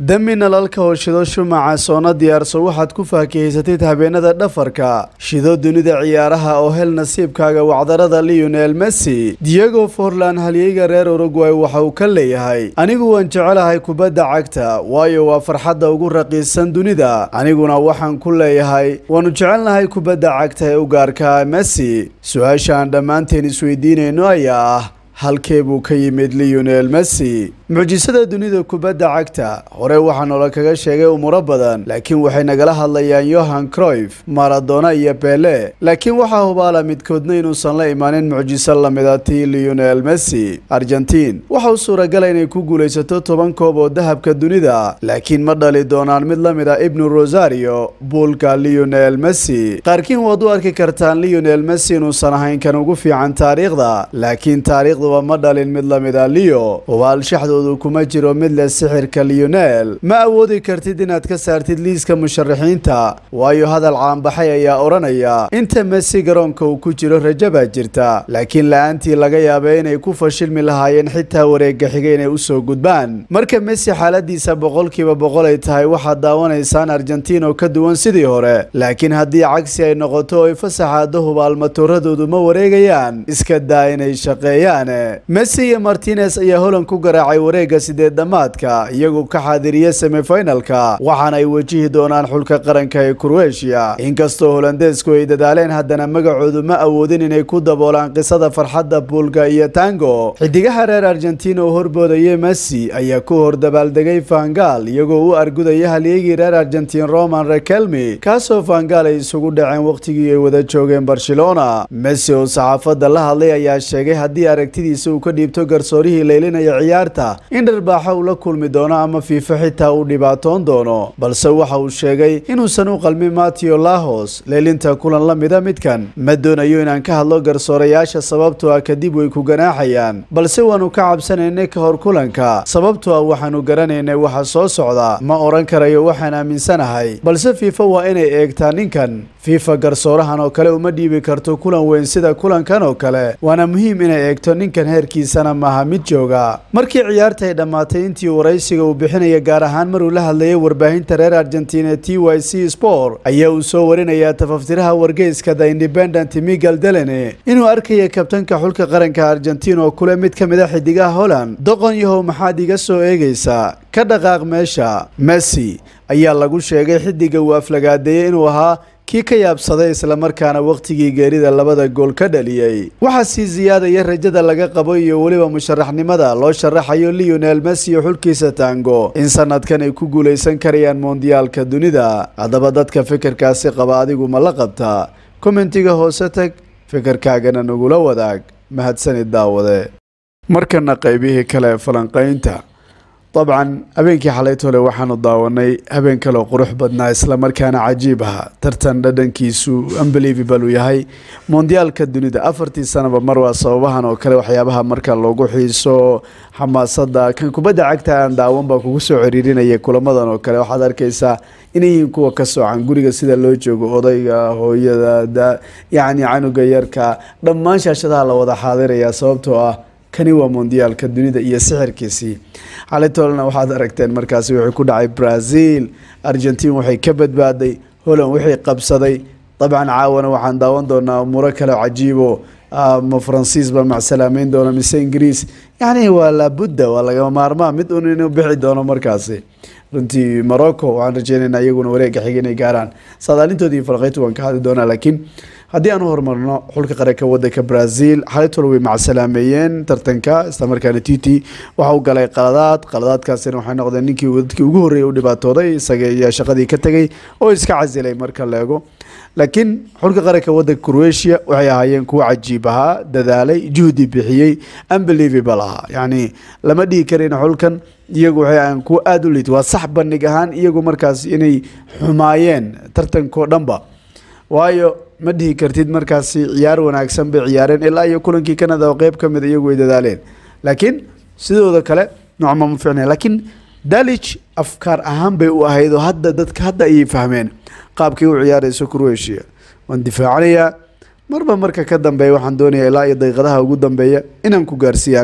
dami nalalka oo shido shumaca soona diyaarso waxaad ku faakahaysatid habeenada dhafarka shido dunida ciyaaraha oo hel nasiibkaaga wacdarada lionel messi diego forlan halyeyga reer urugway waxa uu ka leeyahay anigu waan jecelahay kubadda cagta waayo waa farxadda ugu raqiisan dunida aniguna waxaan ku leeyahay waannu jecelnahay kubadda cagta ee u gaarka messi su-aasha aan dhammaanteen isweydiinayno ayaa ah halkee buu ka yimid lionel messi mucjisada dunida kubadda cagta hore waxaa noola kaga sheegay umuro badan laakiin waxay nagala hadlayaan yohan croyf maradona iyo bele laakiin waxaa hubaala midkoodna inuusan la imaanin mucjiso lamida tii lionel messi argentiin waxa u suuragala inay ku guulaysato toban koob oo dahabka dunida laakiin ma dhali doonaan mid la mid a ibnu rosario buulka lionel messi qaarkiin waad u arki kartaan lionel messi inuusan ahayn kan ugu fiican taariikhda laakiin taariikhduba ma dhalin mid lamid a leo hubaal shaxdoodu kuma jiro mid leh sixirka lionel ma awoodi kartid inaad ka saartid liiska musharaxiinta waayo hadal caanbaxay ayaa odhanaya inta messi garoonka uu ku jiro rajo baa jirta laakiin la-aantii laga yaabay inay ku fashilmi lahaayeen xitaa wareega xiga inay usoo gudbaan marka messi xaaladiisa boqolkiiba boqol ay tahay waxaad daawanaysaan argentiin oo ka duwan sidii hore laakiin haddii cagsi ay noqoto oy fasaxaado hubaal matooradoodu ma wareegayaan iska daa inay shaqeeyaan messi iyo martinez ayaa holan ku garaacay wareega sideed dhammaadka iyagoo ka xaadiriya semifinalka waxaana ay wajihi doonaan xulka qaranka ee kroatia inkastoo holandeesku ay dadaaleen haddana magacoodu ma awoodin inay ku daboolaan qisada farxadda buulga iyo tango xidigaha reer argentiin oo horboodaya messi ayaa ku hor dabaaldegay fangal iyagoo u argudaya halyeegii reer argentiin roman rekelmi kaasoo fangal ay isugu dhaceen wakhtigii ay wada joogeen barcelona messi oo saxaafadda la hadlay ayaa sheegay haddii aragtidiisa uu ka dhiibto garsoorihii leylinaya ciyaarta in dharbaaxo uu la kulmi doono ama fiifo xitaa uu dhibaatoon doono balse waxa uu sheegay inuusan u qalmin mateo lahos leelinta kulan la mida midkan ma doonayo inaan ka hadlo garsoorayaasha sababtoo ah kadib way ku ganaaxayaan balse waannu ka cabsanaynay ka hor kulanka sababtoo ah waxaannu garanaynay waxa soo socda ma odhan karayo waxaan aaminsanahay balse fiifa waa inay eegtaa ninkan fiifa garsoorahan oo kale uma dhiibi karto kulan weyn sida kulankan oo kale waana muhiim inay eegto ninkan heerkiisana maaha mid jooga markii ciyaarta ay dhammaatay intii waraysiga uu bixinaya gaar ahaan maruu la hadlayay warbaahinta reer argentina t y c sport ayaa uu soo warinayaa tafaftiraha wargeyska the independent miguel delene inuu arkaya kabtanka xulka qaranka argentiin oo kule mid ka mid a xidigaha holland doqon yahow maxaad iga soo eegaysaa ka dhaqaaq meesha messi ayaa lagu sheegay xidiga uu aflagaadeeyey inuu ahaa kii ka yaabsaday islamarkaana wakhtigii geerida labada gool ka dhaliyey waxaa sii siyaadaya rajada laga qabo iyo weliba musharaxnimada loo sharaxayo lionel messi iyo xulkiisa tango in sanadkan ay ku guulaysan karayaan mondiyaalka dunida haddaba dadka fikirkaasi qaba adigu ma la qabtaa kommentiga hoose tag fikirkaagana nagula wadaag mahadsanid daawade markana qaybihii kale falanqaynta dabcan habeenkii xalaytole waxaanu daawanay habeen kaleo qurux badnaa islamarkaana cajiib aha tartan dhadhankiisu unbelievable uu yahay mondiyaalka dunida afartii sanaba mar waa sababahan oo kale waxyaabaha marka loogu xiiso xamaasada kan kubadda cagta aan daawan baa kugu soo ciriirinaya kulamadan oo kale waxaad arkaysaa inay yihiin kuwa ka soocan guriga sida loo joogo odayga hooyada yacni canuga yarka dhammaan shaashadaha la wada xaadiraya sababtoo ah kani waa mondiyaalka dunida iyo sixirkiisii xalitolna waxaad aragteen markaasi wuxuu ku dhacay brazil argentiin waxay ka badbaaday holland wixii qabsaday dabcan caawana waxaan daawan doonaa umuro kale cajiibo ma faransiis baa macsalaameyn doona mise ingiriis yacni waa laabudda waa lagama maarmaa mid un inuu bixi doono markaasi runtii morocco waxaan rajeynaynaa iyaguna wareega xiga inay gaaraan saadaalintoodii falqeytu waan ka hadli doonaa laakiin haddii aan u horumarno xulka qaranka wadanka brazil xalitol way macsalaameeyeen tartanka islamarkaana titi waxa u galay qaladaad qaladaadkaasina waxay noqdeen ninkii dadkii ugu horreeyay u dhibaatooday isaga iyo shaqadii ka tegay oo iska casilay marka la eego laakiin xulka qaranka wadanka croatia waxay ahaayeen kuwo cajiib ahaa dadaalay juhdi bixiyey unbelievable ahaa yacni lama dhihi karin xulkan iyagu waxay ahayn kuwo aada u liit waa sax bandhig ahaan iyagu markaas inay xumaayeen tartankao dhanba waayo ma dhihi kartid markaasi ciyaar wanaagsan bay ciyaareen ilaa iyo kulankii canada oo qeyb ka mid iyagu ay dadaaleen laakiin sidooda kale noocma ma fiicnay laakiin dalich afkaar ahaan bay u ahayd oo hadda dadka hadda ayay fahmeen qaabkii u ciyaarayso croatia waan difaacanayaa marba marka ka dambeeya waxaan doonayaa ilaa iyo daqiiqadaha ugu dambeeya inaan ku gaarsiiya aniga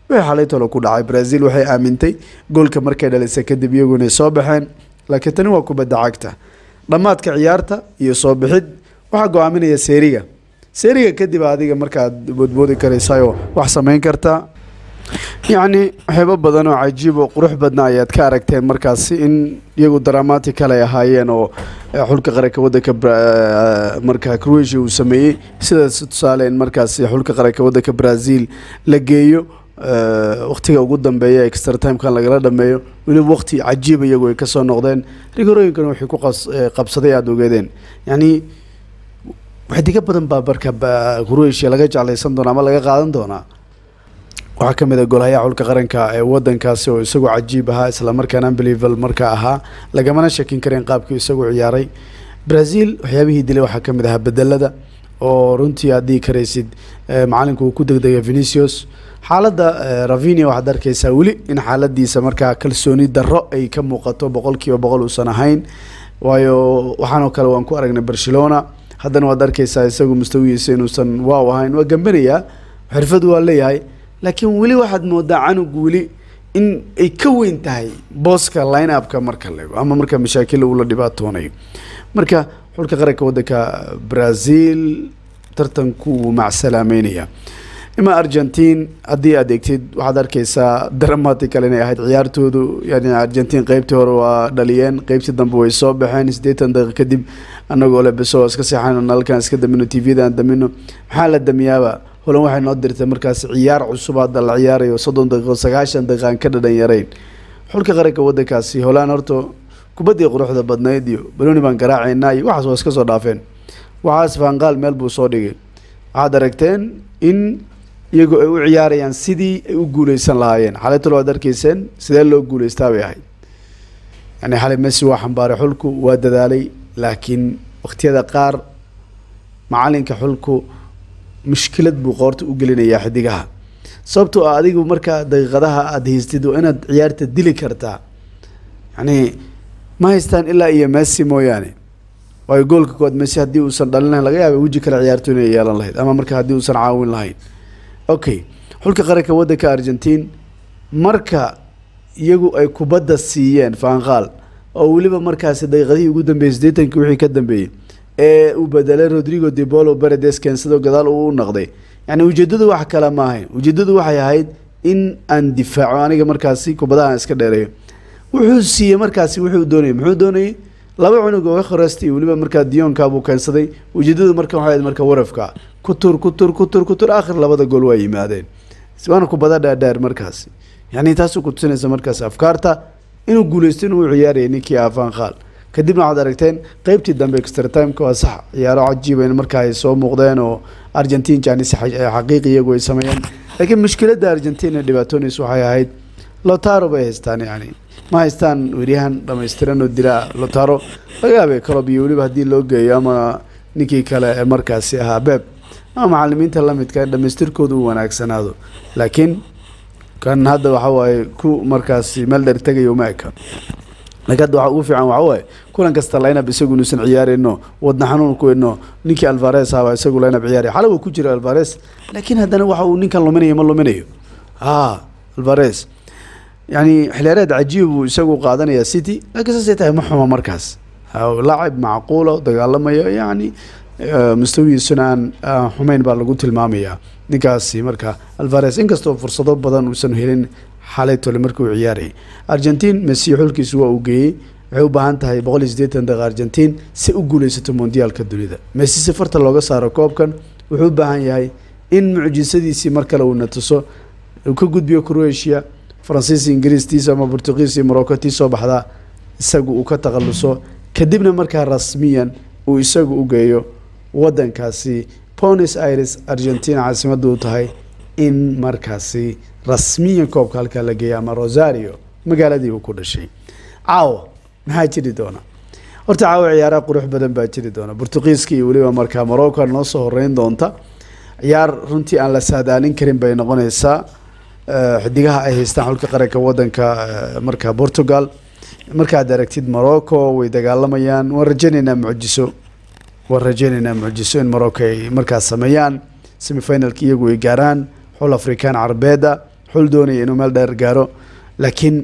wixii xalay tolo ku dhacay brazil waxay aamintay goolka markay dhalisay kadib iyagu inay soo baxeen laakiin tani waa kubadda cagta dhammaadka ciyaarta iyo soo bixid waxaa go-aaminaya seeriga seeriga kadib adiga markaad boodboodi karaysayoo wax samayn kartaa yacni waxyaabo badan oo cajiib oo qurux badna ayaad ka aragteen markaasi in iyagu dramatic ay ahaayeen oo xulka qaranka waddanka markaa croatia uu sameeyey sidaas tusaale in markaasi xulka qaranka waddanka brazil la geeyo waktiga ugu dambeeya extra timekan lagala dhameeyo weliba waqti cajiiba iyagu ay kasoo noqdeen rigorooyinkan waxay ku qabsaday aada ogeedeen yacni waxdiga badan baa marka croatia laga jeclaysan doona ama laga qaadan doonaa waxaa ka mid a golhayaha xulka qaranka ee wadankaasi oo isagoo cajiib ahaa islamarkaana unbelieval marka ahaa lagamana shakin karin qaabkii isagoo ciyaaray brazil waxyaabihii dilay waxaa kamid ahaa bedelada oo runtii aad dhihi karaysid macalinku uu ku degdega venicius xaaladda ravinia waxaad arkeysaa weli in xaaladiisa markaa kalsooni darro ay ka muuqato boqol kiiba boqol uusan ahayn waayo waxaanoo kale waan ku aragnay barcelona haddana waad arkeysaa isagu mustawigiisa inuusan waaw ahayn waa gambanayaa xirfad waa leeyahay laakiin weli waxaad moodaa canugu weli in ay ka weyn tahay booska line upka marka lego ama marka mashaakil uu la dhibaatoonayo marka xulka qaranka waddanka brazil tartanku wuu macsalaameynaya ima argentine haddii aad eegtid waxaad arkeysaa dramatical inay ahayd ciyaartoodu yani argentine qeybtii hore waa dhaliyeen qeybtii dambe way soo baxeen siddeetan daqiiq kadib anagoo le beso iska seexan nalalkan iska damino tvda aan damino maxaa la damiyaaba holan waxay noo dirtay markaas ciyaar cusub hadda la ciyaarayo soddon daqiiqo sagaashan daqiiqa aan ka dhadhan yarayn xulka qaranka waddankaasi holaan horta kubaddii quruxda badnayd iyo baloni baan garaacaynaa iyo waxaas waa iska soo dhaafeen waxaas faanqaal meel buu soo dhigay waxaad aragteen in iyagu ay u ciyaarayaan sidii ay u guuleysan lahaayeen xalay talo waad arkeyseen sidee loo guuleystaa bay ahayd yani xalay messi waa xambaaray xulku waa dadaalay laakiin waqtiyada qaar macalinka xulku mushkilad buu qoorta u gelinayaa xidigaha sababtoo ah adigu markaa daqiiqadaha aada haystid waa inaad ciyaarta dili kartaa yani ma haystaan ilaa iyo messi mooyaane waayo goolka kood messi haddii uusan dhalin lahayn laga yaaba weji kale ciyaarto inay yeelan lahayd ama marka haddii uusan caawin lahayn okay xulka qaranka waddanka argentine marka iyagu ay kubadda siiyeen faanqaal oo weliba markaasi daqiiqadihii ugu dambeeyey siddeetankii wixii ka dambeeyey ee uu bedelay rodrigo debolo beredes keensadoo gadaal uu u naqday yani ujeeddadu wax kale ma ahayn ujeeddadu waxay ahayd in aan difaaco aniga markaasi kubadaha aan iska dheereeyo wuxuu siiyey markaasi wuxuu doonayay muxuu doonayay laba cunug oo khoresti weliba markaa diyonka buu keensaday ujeedadu marka waxay ahayd marka warafka ku tur ku tur ku tur ku tur aakhir labada gool waa yimaadeen waana kubada dhaadheer markaasi yani taasuu kutusinaysa markaas afkaarta inuu guuleysto inuu ciyaarayay ninkii afaan khaal kadibna waxaad aragteen qeybtii dambe extra timeka waa sax ciyaaro cajiiba in markaa ay soo muuqdeen oo argentine janisi xaqiiqi iyagu ay sameeyeen laakiin mushkiladda argentine ee dhibaatoonaysa waxay ahayd lotaro bay haystaan yani ma haystaan weryahan dhamaystiran oo dilaa lotaro laga yaabay colob iyo weliba haddii loo geeyo ama ninkii kale ee markaasi ahaa beeb ama macalimiinta lamidka ee dhamaystirkooda u wanaagsanaado laakiin kan hadda waxa waaye ku markaasi meel dheer tegayo uma eka laakiin hadda waxa ugu fiican waxa waaye kulan kasta lineup isagu inuusan ciyaarayno wadna xanuun ku ino ninkii alvares ahaba isagu lineup ciyaaraya xala waa ku jira alvares laakiin haddana waxa uu ninkan luminayo ma luminayo ha alvares yani xiliyaareed cajiib buu isagu qaadanaya city laakiin saasay tahay ma xuma markaas laacib macquula dagaalamayo yani mustawigiisuna aan xumeyn baa lagu tilmaamayaa ninkaasi marka alvares inkastoo fursado badan uusan helin xalay tole markii uu ciyaarayay argentine messi xulkiisu waa uu geeyey waxay u baahan tahay boqol iyo siddeetan daqiiqa argentine si u guuleysato mondiyaalka dunida messi si farta looga saaro koobkan wuxuu u baahan yahay in mucjisadiisii mar kale uuna tuso uu ka gudbiyo croatia faransiis ingiriistiisa ama portugiis iyo morocco tii soo baxdaa isagu uu ka takhaluso kadibna markaa rasmiyan uu isagu u geeyo waddankaasi bonis aires argentina caasimadda u tahay in markaasi rasmiyan koobka halkaa la geeya ama rosario magaaladii uu ku dhashay caawa maxaa jiri doona horta caawa ciyaaraha qurux badan baa jiri doona portugiiska iyo weliba markaa morocco noo soo horeyn doonta ciyaar runtii aan la saadaalin karin bay noqonaysaa xidigaha ay haystaan xulka qaranka wadanka markaa portugal markaad aragtid morocco way dagaalamayaan waan rajaynaynaa mucjiso waan rajaynaynaa mucjiso in morocco ay markaas sameeyaan semifinalka iyagu ay gaaraan xul afrikaan carbeeda xul doonaya inuu meel dheer gaaro laakiin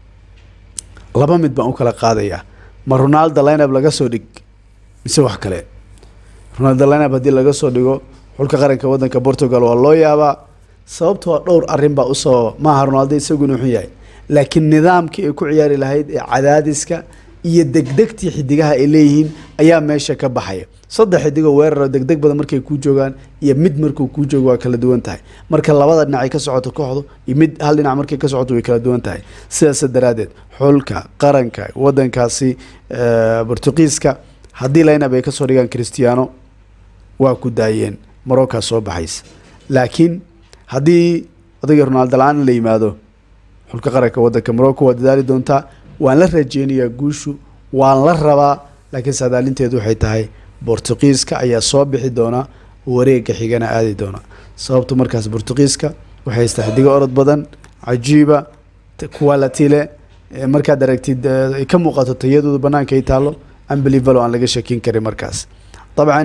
laba mid baan u kala qaadayaa ma ronaldo lineup laga soo dhig mise wax kale ronaldo lineup haddii laga soo dhigo xulka qaranka waddanka portugal waa loo yaabaa sababtoo dhowr arrin baa usoo maaha ronaldo isaguna wuxuu yahay laakiin nidaamkii ay ku ciyaari lahayd ee cadaadiska iyo degdegtii xidigaha ay leeyihiin ayaa meesha ka baxaya saddex xidigoo weeraro degdeg badan markay kuu joogaan iyo mid markuu kuu joogo waa kala duwan tahay marka labada dhinac ay ka socoto kooxdu iyo mid hal dhinac markay ka socoto way kala duwan tahay sidaas daraaddeed xulka qaranka wadankaasi bortuqiiska haddii linab ay kasoo dhigaan christiano waa ku daayeen morocca soo baxaysa laakiin haddii odagii ronaldo la-aan la yimaado xulka qaranka wadanka morocco waa dadaali doontaa waan la rajeynayaa guushu waan la rabaa laakiin saadaalinteedu waxay tahay bortuqiiska ayaa soo bixi doona wareega xigana aadi doona sababtu markaas bortuqiiska waxay haystaa xidigo orod badan cajiiba quality leh markaad aragtid ay ka muuqato tayadooda banaanka ay taalo unbelievable aan laga shakin karin markaas dabcan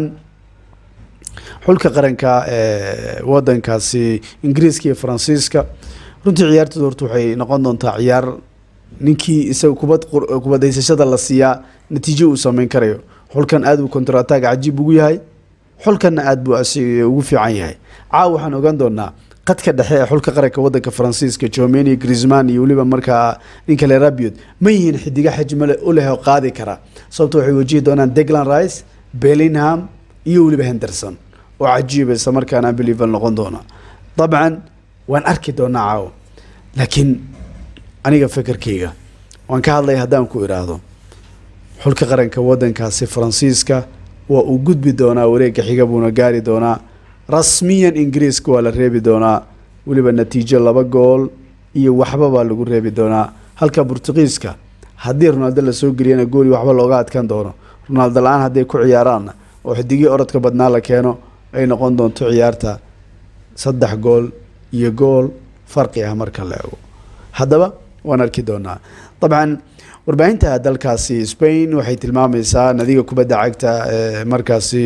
xulka qaranka ee wadankaasi ingiriiska iyo faransiiska runtii ciyaartooda horta waxay noqon doontaa ciyaar ninkii isaga kubad kubadaysashada la siiyaa natiijo uu sameyn karayo xulkan aad buu counter attack cajiib ugu yahay xulkanna aad buu ugu fiican yahay caawa waxaan ogaan doonaa qadka dhexe ee xulka qaranka wadanka faransiiska jomeni grisman iyo weliba markaa ninka le rabiot ma yihiin xidiga xajmale u leh oo qaadi kara sababto waxay wajihi doonaan deglan rice bellingham iyo weliba henderson oo cajiiba isla markaana believal noqon doona dabcan waan arki doonaa caawa laakiin aniga fekerkayga waan ka hadlaya haddaan ku idhaahdo xulka qaranka wadankaasi faransiiska waa uu gudbi doonaa wareega xiga buuna gaari doonaa rasmiyan ingiriiska waa la reebi doonaa weliba natiijo laba gool iyo waxba baa lagu reebi doonaa halka bortuqiiska haddii ronaldo lasoo geliyana gooli waxba looga adkaan doono ronaldo la-aan hadday ku ciyaaraanna oo xidigii orodka badnaa la keeno ay noqon doonto ciyaarta saddex gool iyo gool farqi ah marka la ego haddaba waan arki doonaa dabcan warbaahinta dalkaasi spain waxay tilmaamaysaa nadiga kubadda cagta ee markaasi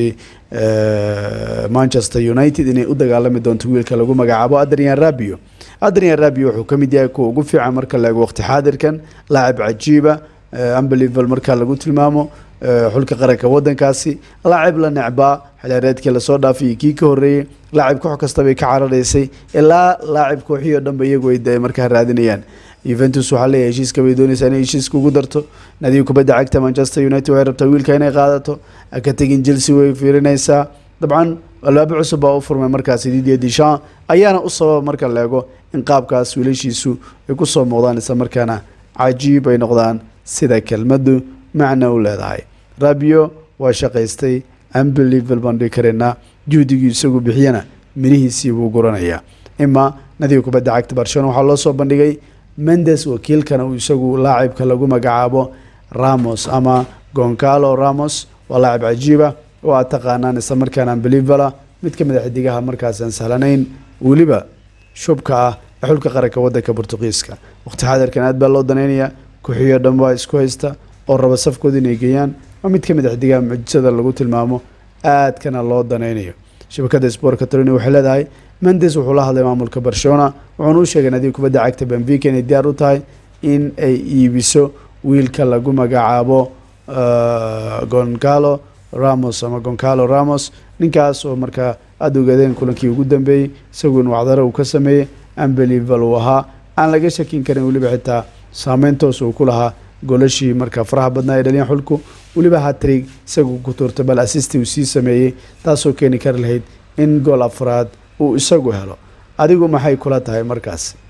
manchester united inay u dagaalami doonto wiilka lagu magacaabo adrian rabio adrian rabio wuxuu ka mid yahay kuwa ugu fiican marka la eego waqti xaadirkan laacib cajiiba unbelievable marka lagu tilmaamo xulka qaranka wadankaasi laacib la necbaa xilaareedkii lasoo dhaafay iyo kii ka horeeyey laacib koox kastabay ka cararaysay ilaa laacib kooxii oo dhanba iyagu ay markaa raadinayaan yuventus waxaa leeyahay heshiiska bay doonaysaa inay heshiiska ugu darto nadiga kubadda cagta manchester united waxay rabtaa wiilka inay qaadato ka tegin chelsea way fiirinaysaa dabcan albaabo cusub baa u furmay markaasi didier dishan ayaana u sababa marka la eego in qaabkaas wiilashiisu ay kusoo muuqdaan isla markaana cajiib ay noqdaan sida kelmaddu macna u leedahay rabio waa shaqaystay unbelievable baan dhihi karaynaa juhdigii isagu bixiyana mirihiisii buu guranayaa ima nadiga kubadda cagta barcelona waxaa loo soo bandhigay mendes wakiilkana uu isagu laacibka lagu magacaabo ramos ama goncalo ramos waa laacib cajiiba oo aad taqaanaan isla markaana unbelievable mid ka mid a xidigaha markaas aan sahlanayn weliba shubka ah ee xulka qaranka wadanka bortuqiiska waqti xaadirkan aad baa loo danaynayaa kuxiyo dhan baa isku haysta oo raba safkooda inay geeyaan waa mid ka mid a xidigaha mucjisada lagu tilmaamo aadkana loo danaynayo shabakada sport catalonia waxay leedahay mendes wuxuu la hadlay maamulka barcelona wuxuuna u sheegay nadiga kubadda cagta benfica inay diyaar u tahay in ay iibiso wiilka lagu magacaabo goncalo ramos ama goncalo ramos ninkaas oo markaa aada ogaadeen kulankii ugu dambeeyey isaguona wacdaro uu ka sameeyey unbelievable uu ahaa aan laga shakin karin weliba xitaa saameyn toos uu ku lahaa golashii markaa faraha badnaa ee dhaliyan xulku weliba hatrig isagu ku tuurtay bal assisti uu sii sameeyey taasoo keeni kari lahayd in gool afraad uu isagu helo adigu maxay kula tahay markaas